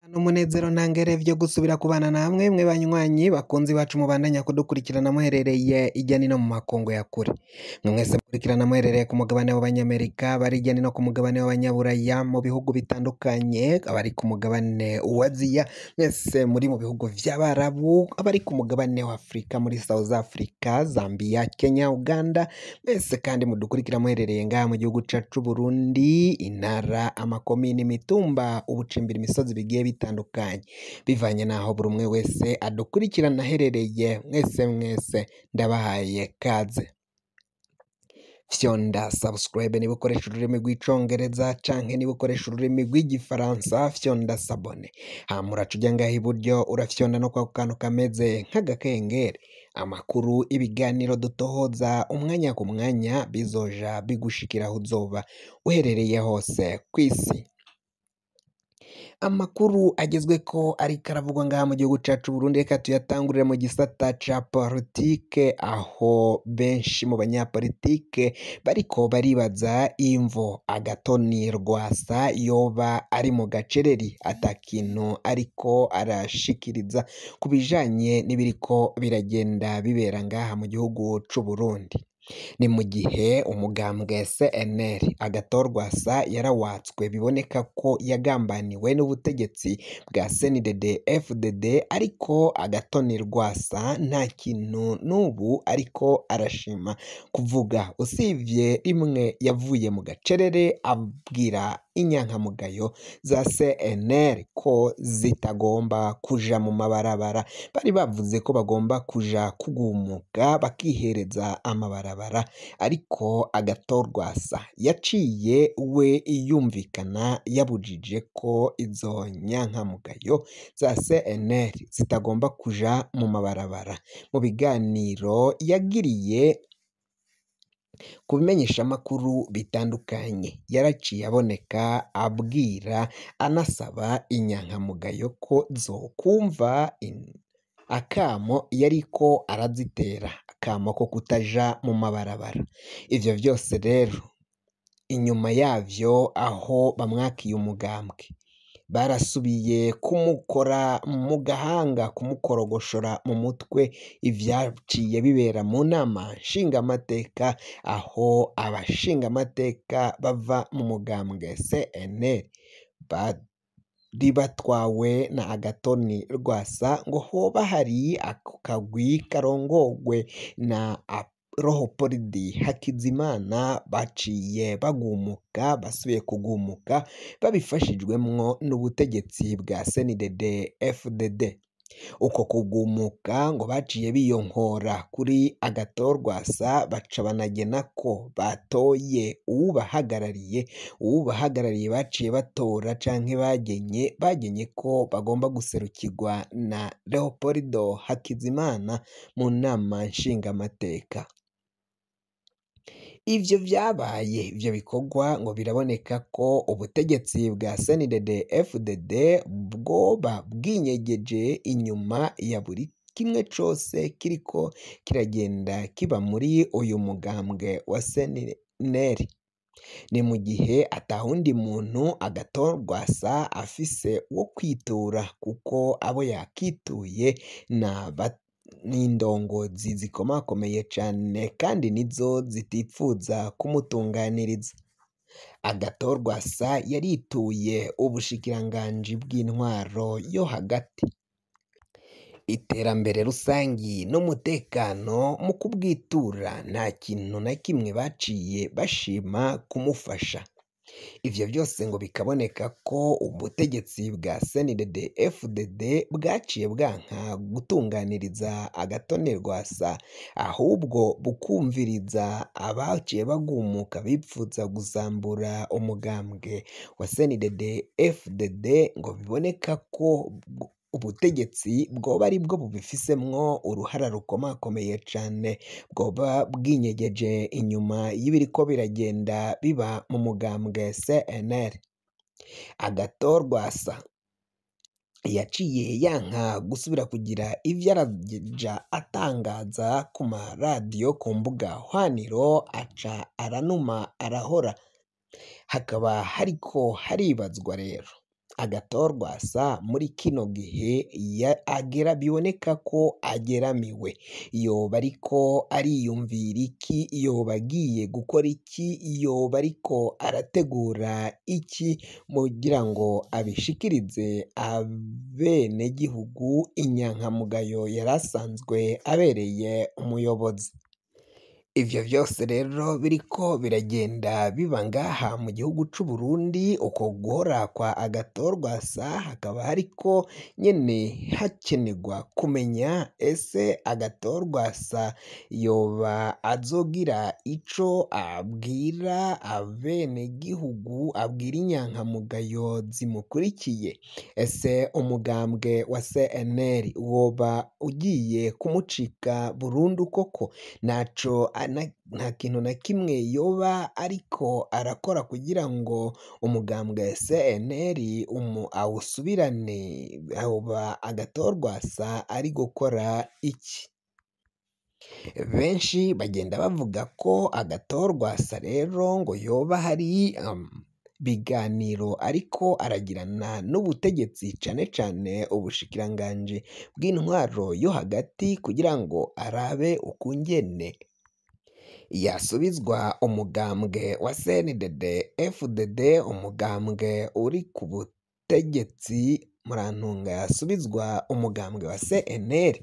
N'umunezero ntangere vyo gusubira kubana namwe mwe banywanyi bakunzi bacu mubandanya kudukurikirana muherereye irya nino mu makungu ya kure mwe mwese mukurikirana muherereye ku mugabane w'abanyamerika bari irya nino ku mugabane w'abanyaburaya mu bihugu bitandukanye abari ku mugabane wa aziya mwese muri mu bihugu vy'abarabu abari ku mugabane wa afurika muri south africa zambia kenya uganda mwese kandi mudukurikira muherereye ngaha mu gihugu cacu c'uburundi intara amakomini imitumba ubucimbira imisozi bigiye bitandukanye bivanye n'aho buri umwe wese adukurikirana aherereye mwese mwese ndabahaye kaze fyonda subscribe niba ukoresha ururimi rw'icongereza canke niba ukoresha ururimi rw'igifaransa fyonda sabone hama uraca uja ngaha iburyo urafyonda no kwako kantu kameze nk'agakengeri amakuru ibiganiro dutohoza umwanya ku mwanya bizoja bigushikira aho uzoba uherereye hose kw'isi amakuru agezweko ariko aravugwa ngaha mu gihugu cacu Burundi reka tuyatangurire mu gisata ca politike aho benshi mu banyapolitike bariko baribaza imvo agatoni rwasa yoba ari mu gacereri ata kintu ariko arashikiriza ku bijanye n'ibiriko biragenda bibera ngaha mu gihugu c'Uburundi ni mu gihe umugambwe CNL agatorwasa yarawatswe biboneka ko yagambaniwe n'ubutegetsi bwa CNDD FDD ariko agatoni rwasa nta kintu n'ubu ariko arashima kuvuga usivye rimwe yavuye mu gacerere abwira inyankamugayo za CNL ko zitagomba kuja mu mabarabara bari bavuze ko bagomba kuja kugumuka bakihereza amabarabara ariko agatorwasa yaciye we yumvikana yabujije ko izo nyankamugayo za CNL zitagomba kuja mu mabarabara mu biganiro yagiriye ku bimenyeshamakuru bitandukanye yaraciye aboneka abwira anasaba inyankamugayo ko zokumva in- akamo yariko arazitera akamo ko kutaja mu mabarabara ivyo vyose rero inyuma yavyo aho bamwakiye umugambwe barasubiye kumukora mu gahanga kumukorogoshora mu mutwe ivyaciye bibera mu nama nshingamateka aho abashingamateka bava mu mugambwe CNL bari batwawe na agatoni rwasa ngo hoba hari ako kagwi karongogwe na Rohopolidi Hakizimana baciye bagumuka basubiye kugumuka babifashijwemwo n'ubutegetsi bwa CNDD FDD uko kugumuka ngo baciye biyonkora kuri agatorwasa baca banagena ko batoye uwubahagarariye uwubahagarariye baciye batora canke bagenye bagenye ko bagomba guserukirwa na Leopoldo Hakizimana mu nama nshingamateka ivyo vyabaye ivyo bikorwa ngo biraboneka ko ubutegetsi bwa CNDD FDD bwoba bwinyegeje inyuma ya buri kimwe cose kiriko kiragenda kiba muri uyu mugambwe wa CNL ni mu gihe atawundi muntu agatorwasa afise wo kwitura kuko abo yakituye na ba- n'indongozi zikomakomeye cane kandi nizo zitipfuza kumutunganiriza agatorwasa yarituye ubushikiranganji bw'intwaro yo hagati iterambere rusangi n'umutekano mu kubwitura nta kintu na kimwe baciye bashima kumufasha ivyo vyose ngo bikaboneka ko ubutegetsi bwa CNDD FDD bwaciye bwanka gutunganiriza agatone rwasa ahubwo bukumviriza abaciye bagumuka bipfuza gusambura umugambwe wa CNDD FDD ngo biboneka ko bw- ubutegetsi bwoba ari bwo bubifisemwo uruhara rukomakomeye cane bwoba bwinyegeje inyuma y'ibiriko biragenda biba mu mugambwe CNL agatorwasa yaciye yanka gusubira kugira ivyo araja atangaza ku maradiyo ku mbuga hwaniro aca aranuma arahora hakaba hariko haribazwa rero agatorwasa muri kino gihe agera biboneka ko ageramiwe yoba ariko ariyumvira iki yoba agiye gukora iki yoba ariko arategura iki kugira ngo abishikirize abenegihugu inyankamugayo yari asanzwe abereye umuyobozi ivyo vyose rero biriko biragenda biba ngaha mu gihugu c'u Burundi uko guhora kwa agatorwasa hakaba hariko nyene hakenerwa kumenya ese agatorwasa yoba azogira ico abwira abenegihugu abwira inyankamugayo zimukurikiye ese umugambwe wa CNL woba ugiye kumucika burundu koko naco nta kintu na kimwe yoba ariko arakora kugira ngo umugambwe CNL awusubirane hoba agatorwasa ari gukora iki benshi bagenda bavuga ko agatorwasa rero ngo yoba hari biganiro ariko aragirana n'ubutegetsi cane cane ubushikiranganji bw'intwaro yo hagati kugira ngo arabe ukungene yasubizwa umugambwe wa CNDD FDD umugambwe uri ku butegetsi murantunga yasubizwa umugambwe wa CNL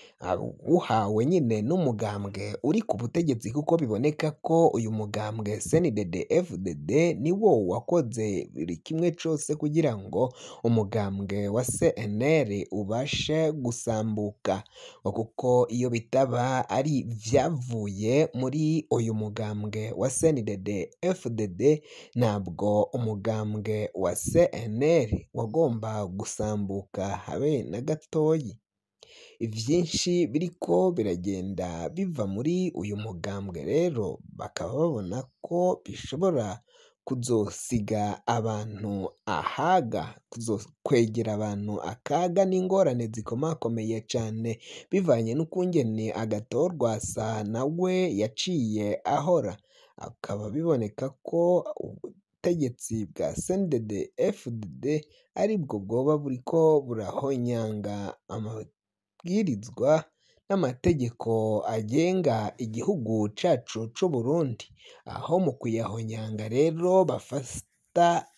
uhawe nyine n'umugambwe uri ku butegetsi kuko biboneka ko uyu mugambwe CNDD FDD niwo wakoze buri kimwe cose kugira ngo umugambwe wa CNL ubashe gusambuka kuko iyo bitaba ari vyavuye muri uyu mugambwe wa CNDD FDD ntabwo umugambwe wa CNL wagomba gusambuka habe na gatoyi ivyinshi biriko biragenda biva muri uyu mugambwe rero bakaba babona ko bishobora kuzosiga abantu ahaga kuzokwegera abantu akaga n'ingorane zikomakomeye cane bivanye n'ukungene agatorwasa nawe yaciye ahora akaba biboneka ko ubutegetsi bwa CNDD FDD aribwo bwoba buriko burahonyanga amabwirizwa n'amategeko agenga igihugu cacu c'u Burundi aho mu kuyahonyanga rero bafata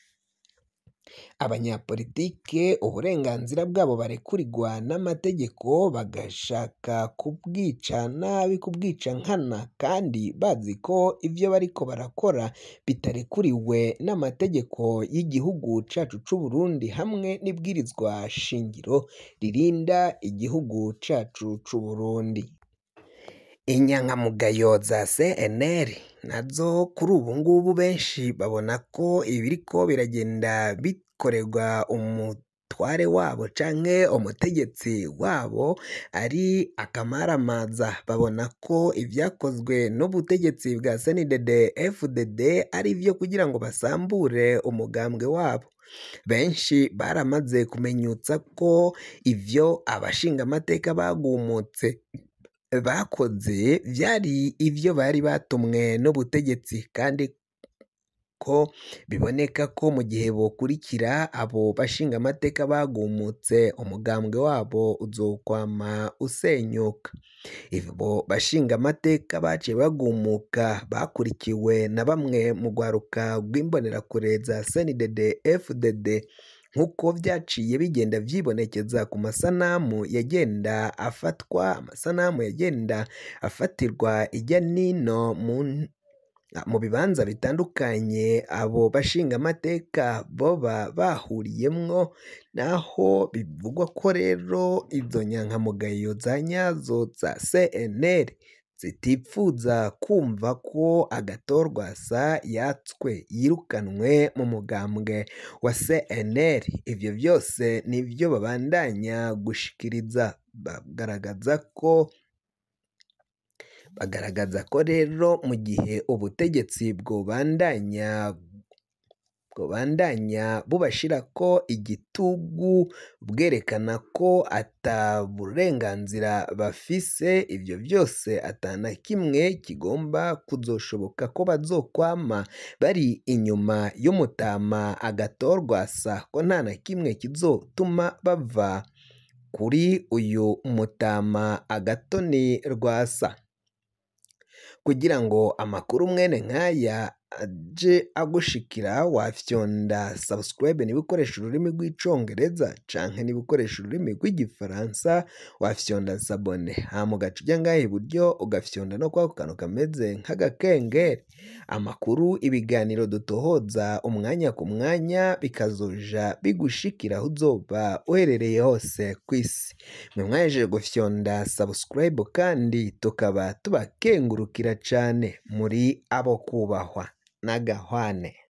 abanyapolitike uburenganzira bwabo barekurirwa n'amategeko bagashaka kubwica nabi kubwica nkana kandi bazi ko ivyo bariko barakora bitarekuriwe n'amategeko y'igihugu cacu c'u Burundi hamwe n'ibwirizwa shingiro ririnda igihugu cacu c'u Burundi inyankamugayo za CNL nazo kuri ubu ngubu benshi babona ko ibiriko biragenda bikorerwa umutware wabo canke umutegetsi wabo ari akamaramaza babona ko ivyakozwe n'ubutegetsi bwa CNDD FDD ari ivyo kugira ngo basambure umugambwe wabo benshi baramaze kumenyutsa ko ivyo abashingamateka bagumutse bakoze vyari ivyo bari batumwe n'ubutegetsi kandi ko biboneka ko mu gihe bokurikira abo bashingamateka bagumutse umugambwe wabo uzokwama usenyuka abo bashingamateka baciye bagumuka bakurikiwe na bamwe mu rwaruka rw'imbonerakure za CNDD FDD nk'uko vyaciye bigenda vyibonekeza ku masanamu yagenda afatwa amasanamu yagenda afatirwa irya nino mu bibanza bitandukanye abo bashingamateka boba bahuriyemwo naho bivugwa ko rero izo nyankamugayo za nyazo za CNL zitipfuza kumva ko agatorwasa yatswe yirukanwe mu mugambwe wa CNL ivyo vyose nivyo babandanya gushikiriza bagaragaza ko bagaragaza ko rero mu gihe ubutegetsi bwobandanya bwobandanya bubashirako igitugu bwerekana ko ata burenganzira bafise ivyo vyose ata na kimwe kigomba kuzoshoboka ko bazokwama bari inyuma y'umutama agatorwasa ko nta na kimwe kizotuma bava kuri uyu mutama agatoni rwasa kugira ngo amakuru mwene nk'aya aje agushikira wafyonda subscribe niba ukoresha ururimi rw'icongereza canke niba ukoresha ururimi rw'igifaransa wafyonda sabone hama ugaca uja ngaha iburyo ugafyonda no kwako kantu kameze nk'agakengeri amakuru ibiganiro dutohoza umwanya ku mwanya bikazoja bigushikira aho uzoba uherereye hose kw'isi mwe mwahejeje gufyonda subscribe kandi tukaba tubakengurukira cane muri abo kubahwa n'agahwane